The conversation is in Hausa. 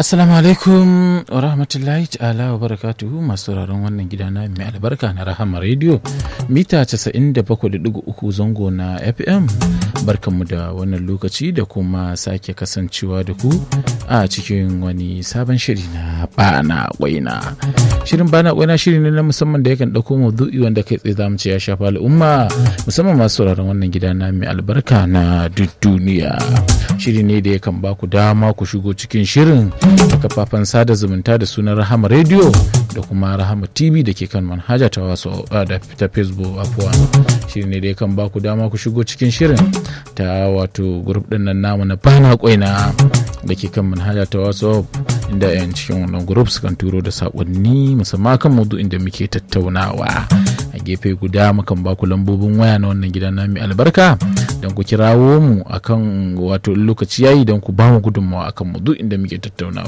Assalamu alaikum wa rahmatullahi ta'ala wa barakatuhu masu sauraron wannan gida na mai albarka na Rahama Radio mita 97.3 zango na FM barkanmu da wannan lokaci da kuma sake kasancewa da ku a cikin wani sabon shiri na bana waina. Shirin bana waina shiri ne na musamman da yakan ɗauko maudu'i wanda kai tsaye zamu ce ya shafa al'umma musamman masu sauraron wannan gida na mai albarka na duk duniya. Shiri ne da yakan ba ku dama ku shigo cikin shirin da kafafen sada zumunta da sunan rahama radio da kuma rahama tv da ke kan manhaja ta wasu da ta facebook afuwa shiri ne da ya kan baku dama ku shigo cikin shirin ta wato grup din nan namu na bana kwaina da ke kan manhaja ta wasu inda yan cikin wannan grup su kan turo da sakonni musamman kan mudu inda muke tattaunawa a gefe guda mukan baku lambobin waya na wannan gidan na mai albarka don ku kirawo mu akan wato lokaci yayi don ku ba mu gudunmawa akan mudu inda muke tattaunawa